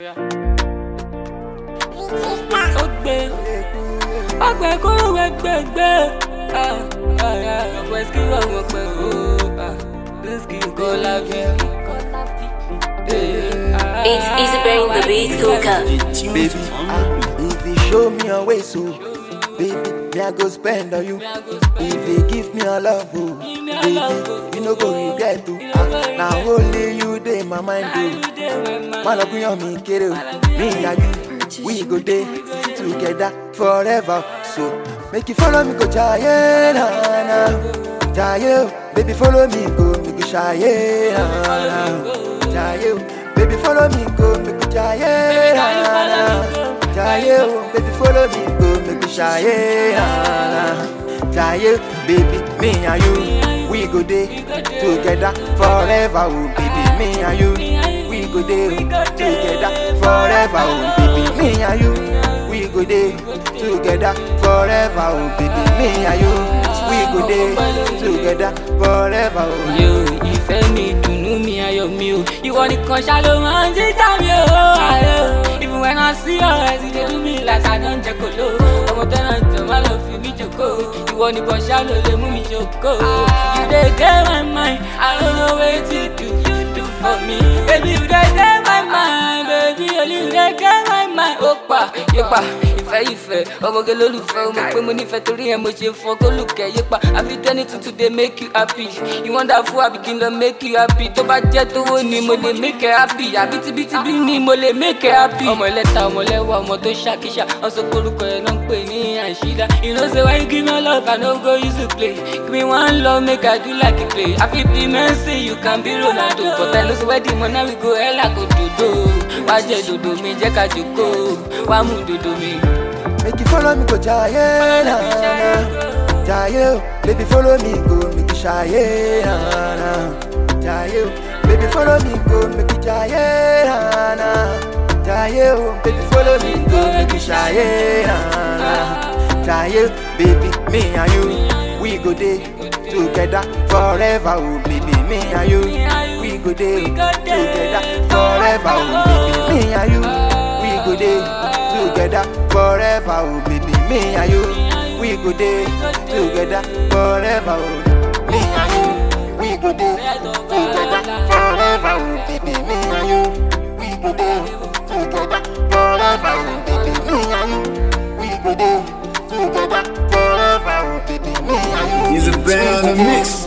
ó gbé ọgbẹ kúrò gbẹgbẹgbẹ ọgbẹ ski ọgbẹ pẹ o ski kọ lábẹ. It's easy bearing the beat cooker. Baby, ah, if you show me your way, so baby, me I go spend on you. If you give me your love, oh, baby, you no go regret to. Ah, now only you dey my mind, oh. Man, up on me, kiddo. Me and you, we go day together forever. So make you follow me, go jaye na na, jaye, oh. baby, follow me, go me go shaye na na, jaye. oh. Baby, follow me, go make we jaye na na, jaye, oh. baby, follow me, go make we shaye na na, jaye, baby, me and you, we go day together forever, oh baby, me and you, we go day together forever, oh baby, me and you, we go day together forever, oh baby, me and you, we go day together forever, oh. Yo, ìfẹ́ mi dùnú mi ayọ̀ mi o ìwọ nìkan ṣá ló máa ń jíjà mi o ayọ̀ even when I see your eyes you dey do me like I don jẹ kolo ọmọ tẹ́lẹ̀ jọ má lọ fi mí jòkó ìwọ nìkan ṣá ló lè mú mi jòkó you dey dey my mind I don't know wetin do you do for me baby you dey dey my mind baby only you dey dey my mind ó pa yípa ìfẹ́ ìfẹ́ ọmọge lólùfẹ́ o mọ̀ pé mo nífẹ̀ẹ́ torí ẹ̀ mo ṣe fọ́ kólùkẹ́ yípa àfi tẹ́ni tuntun dey make you happy you wonderful àbí kí n lọ make you happy tó bá jẹ́ tówó ni mo lè make you happy àbí tibítibí ni mo lè make you happy. ọmọ ẹlẹ́ta ọmọ lẹ́wà ọmọ tó ṣàkíṣà wọ́n sọ pé orúkọ ẹ̀ náà ń pè ní àṣìdá you know say when you give me love I no go use to play give me one love make I do like a play I fit be Messi you can be Ronaldo but I know say wedding mo now we go hella go dodo wá jẹ dodo mi jẹ́ ká jòkó wá mú dodo mi. Make you follow me, go jaye na na, jaye, oh. baby follow me, go make you shaye na na, jaye, oh. baby follow me, go make you jaye na na, jaye, oh. baby follow me, go make you shaye na na, jaye, baby me and you, we go day together forever, oh baby me and you, we go day together forever, oh baby me and you, we go day together forever, oh baby, me and you. We go day together forever, oh me and you. We go day together forever, oh baby, me and you. We go day together forever, oh baby, me and you. We go day together forever, oh baby, me and you. He's a band on the mix.